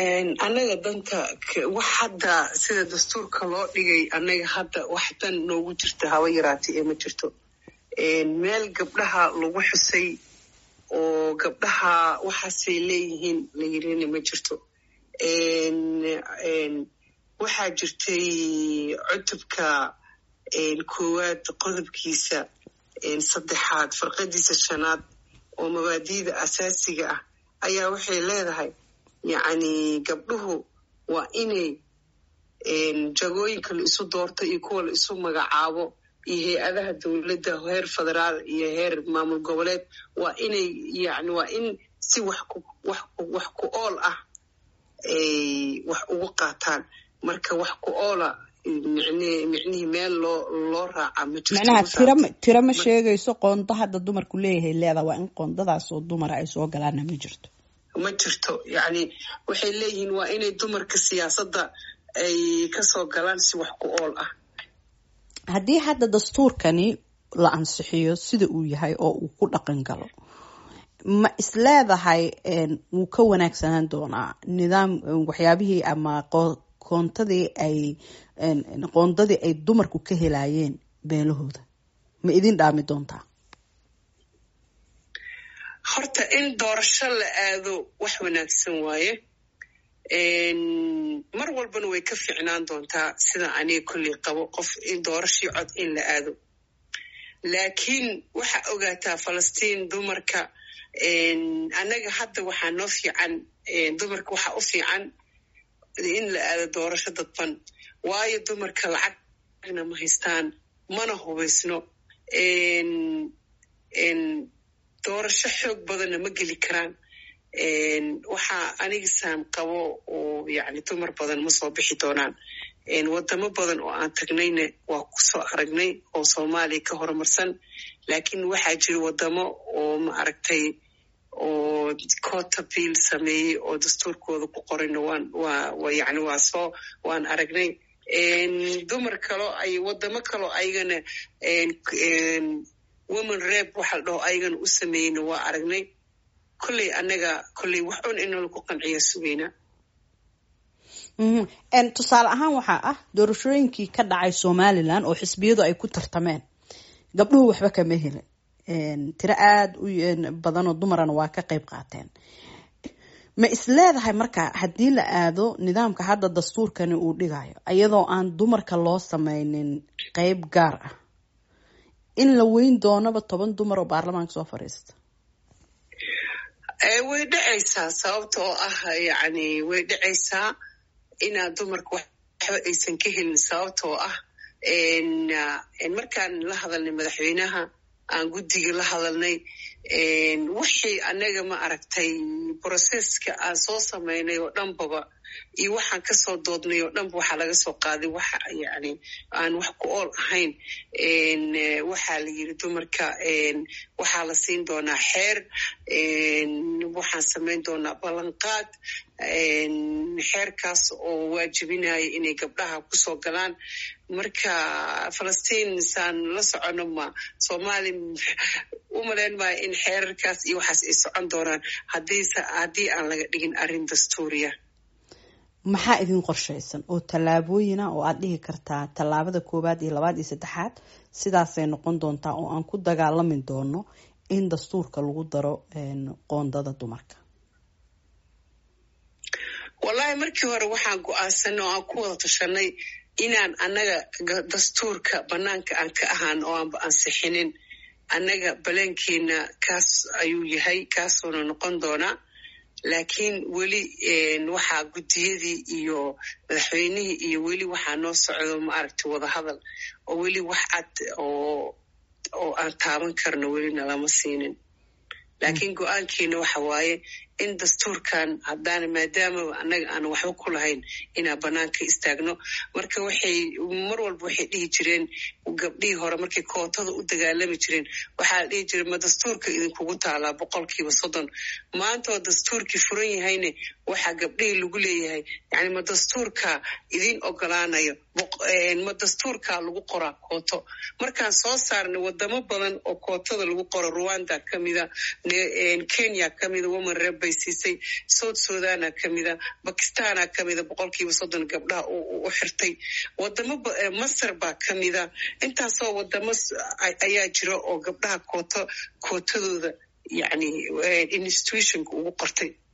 annaga danta wax hadda sida dastuurka loo dhigay annaga hadda wax dan noogu jirta haba yaraatay ee ma jirto meel gabdhaha lagu xusay oo gabdhaha waxaasay leeyihiin la yirina ma jirto waxaa jirtay cutubka koowaad qodobkiisa saddexaad farqadiisa shanaad oo mabaadi'da asaasiga ah ayaa waxay leedahay yacni gabdhuhu waa inay jagooyinka la isu doorto iyo kuwa la isu magacaabo iyo hay-adaha dowladda heer federaal iyo heer maamul goboleed waa inay yani waa in si wax wax ku ool ah ay wax ugu qaataan marka wax ku oola micnihii meel loo loo raaca ma micnaha tira tiro ma sheegayso qoonda hadda dumarku leeyahay leeda waa in qoondadaas oo dumara ay soo galaana ma jirto ma jirto yacni waxay leeyihiin waa inay dumarka siyaasadda ay kasoo galaan si wax ku ool ah haddii hadda dastuurkani la ansixiyo sida uu yahay oo uu ku dhaqan galo ma isleedahay wuu ka wanaagsanaan doonaa nidaam waxyaabihii ama qoontadii ay qoondadii ay dumarku ka helayeen beelahooda ma idin dhaami doontaa horta in doorasho la aado wax wanaagsan waaye mar walbana way ka fiicnaan doontaa sida aniga kolley qabo qof in doorashii cod in la aado laakiin waxaa ogaataa falastiin dumarka annaga hadda waxaa noo fiican dumarka waxaa u fiican in la aado doorasho dadban waayo dumarka lacagna ma haystaan mana hubaysno doorasho xoog badanna ma geli karaan waxaa anigisaan qabo oo yani dumar badan ma soo bixi doonaan wadamo badan oo aan tagnayna waa kusoo aragnay oo soomaaliya ka horumarsan laakiin waxaa jira wadamo oo ma aragtay oo cota bill sameeyey oo dastuurkooda ku qorayna waan waa yani waa soo waan aragnay dumar kaloo ay wadamo kaloo ayagana woman reb waxa la dhaho ayagana u sameeyeyna waa aragnay kolley annaga kolley wax un inala ku qanciya sugaynaa tusaale ahaan waxaa ah doorashooyinkii ka dhacay somalilan oo xisbiyadu ay ku tartameen gabdhuhu waxba kama helin tiro aada u badanoo dumarana waa ka qeyb qaateen ma isleedahay marka haddii la aado nidaamka hadda dastuurkani uu dhigayo iyadoo aan dumarka loo sameynin qeyb gaar ah in la weyn doonaba toban dumar oo baarlamaanka soo fadhiista way dhacaysaa sababta oo ah yani way dhacaysaa inaad dumarka waxba aysan ka helin sababta oo ah markaan la hadalnay madaxweynaha aan guddiga la hadalnay wixii annaga ma aragtay broseska aan soo samaynay oo dhanbaba iyo waxaan kasoo doodnay oo dhanba waxaa laga soo qaaday waxa yani aan wax ku ool ahayn waxaa la yiri dumarka waxaa la siin doonaa xeer waxaan samayn doonaa ballanqaad xeerkaas oo waajibinaya inay gabdhaha kusoo galaan marka falastiin saan la socono ma soomaali u malayn maayo in xeerarkaas iyo waxaas ay socon doonaan haddii aan laga dhigin arrin dastuuriya maxaa idin qorshaysan oo tallaabooyina oo aad dhihi kartaa tallaabada koowaad iyo labaad iyo saddexaad sidaasay noqon doontaa oo aan ku dagaalami doono in dastuurka lagu daro qoondada dumarka wallahi markii hore waxaan go-aansanay oo aan ku wada tashanay inaan annaga dastuurka banaanka aan ka ahaan oo aanba ansixinin annaga baleenkeena kaas ayuu yahay kaasuuna noqon doonaa laakiin weli waxaa guddiyadii iyo madaxweynihii iyo weli waxaa noo socdo maaragtay wadahadal oo weli wax cad oo oo aan taaban karno welina lama siinin laakiin go-aankeena waxa waaye in dastuurkan haddaana maadaama annaga aan waxba ku lahayn inaan banaanka istaagno marka waxay mar walba waxay dhihi jireen gabdhihii hore markay kootada u dagaalami jireen waxaa la dhihi jire ma dastuurka idinkugu taalaa boqolkiiba soddon maanta oo dastuurkii furan yahayne waxaa gabdhihii lagu leeyahay yani ma dastuurka idin ogolaanayo ma dastuurka lagu qoraa kooto markaan soo saarnay wadamo badan oo kootada lagu qoro rwanda kamida kenya kamida woman reb bay shaqaalaysiisay south sudana kamida bakistana kamida boqolkiiba soddon gabdhaha u xirtay wadamo masar baa kamida intaasoo wadamo ayaa jira oo gabdhaha kooto kootadooda yani institutionka ugu qortay